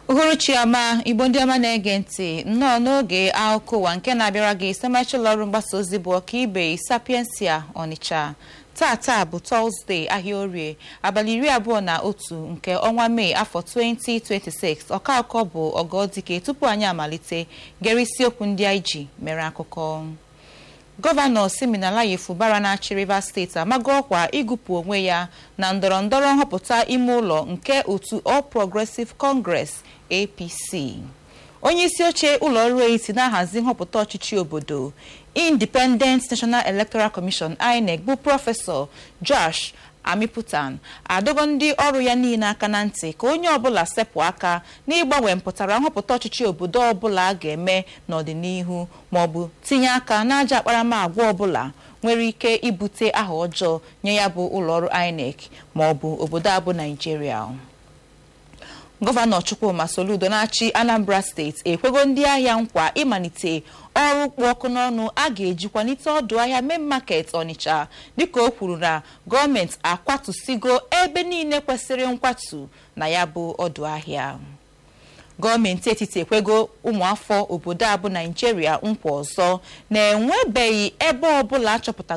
uhuruchi ọma igbo ndị ọma na-ege ntị nnọọ n'oge akụkọ ụwa nke na-abịara gị site ụlọ ọrụ mgbasa ozi bụ ọkaibe sapiensia ọnịcha tata bụ tọzdee ahịa orie abalị iri abụọ na otu nke ọnwa mee afọ 2026 ọkaakọ bụ ọgọdike tupu anyị amalite gere isiokwu ndị anyị ji mere akụkọ gọvanọ siminalayi fubara na-achị rivers steeti amago ọkwa ịgụpụ onwe ya na ndọrọ ndọrọ nhọpụta ime ụlọ nke otu all progressive congress apc onye isi oche ụlọ ọrụ etiti na-ahazi nhọpụta ọchịchị obodo independent national electoral commission inec bụ prọfesọ josh amiputan adọgo ndị ọrụ ya niile aka na ntị ka onye ọbụla sepụ aka n'ịgbanwe mpụtara nhọpụta ọchịchị obodo ọbụla a ga-eme n'ọdịnihu maọbụ tinye aka n'aja akparamagwa ọbụla nwere ike ibute aha ọjọọ nye ya bụ ụlọọrụ inec maọbụ obodo abụ naijiria gọvanọ chukwuma soludo na-achị anambra steeti ekwego ndị ahịa nkwa ịmalite ọrụ kpụ ọkụ n'ọnụ a ga-eji kwalite ọdụ ahịa main market ọnịcha dịka o kwuru na gọọmenti akwatụsigo ebe niile kwesịrị nkwatu na ya bụ ọdụ ahịa gọọmenti etiti ekwego ụmụafọ obodo abụ naijiria nkwa ọzọ na-enwebeghị ebe ọbụla achọpụta